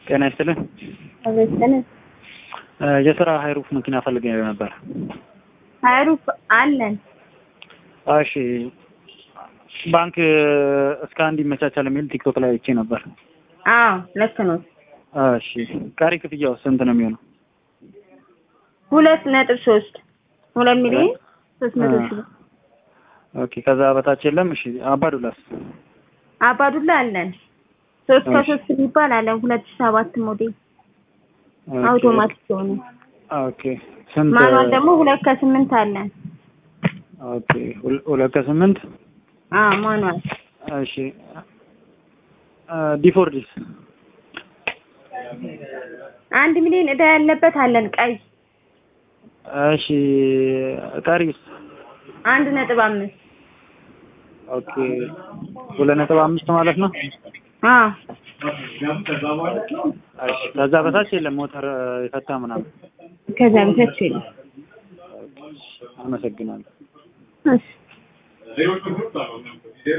ጤና ይስጥልን። አበሰነ የስራ ሀይሩፍ መኪና ፈልጌ ነበር። ሀይሩፍ አለን። እሺ ባንክ እስከ አንድ ይመቻቻል የሚል ቲክቶክ ላይ አይቼ ነበር። አዎ ልክ ነው። እሺ ቀሪ ክፍያው ስንት ነው የሚሆነው? ሁለት ነጥብ ሶስት ሁለት ሚሊዮን ሶስት መቶ ሺህ ብር። ኦኬ ከዛ በታች የለም። እሺ አባዱላስ? አባዱላ አለን። ሶስት ከሶስት የሚባል አለን። ሁለት ሺህ ሰባት ሞዴል አውቶማቲክ የሆነ ኦኬ ስንት? ማኑዋል ደግሞ ሁለት ከስምንት አለን። ኦኬ ሁል- ሁለት ከስምንት አዎ ማኑዋል እሺ ዲፎርዲስ አንድ ሚሊዮን እዳ ያለበት አለን። ቀይ እሺ ቀሪስ? አንድ ነጥብ አምስት ኦኬ ሁለት ነጥብ አምስት ማለት ነው። አዎ እሺ ከዛ በታች የለም ሞተር የፈታ ምናምን። ከዛ በታች የለም። አመሰግናለሁ። እሺ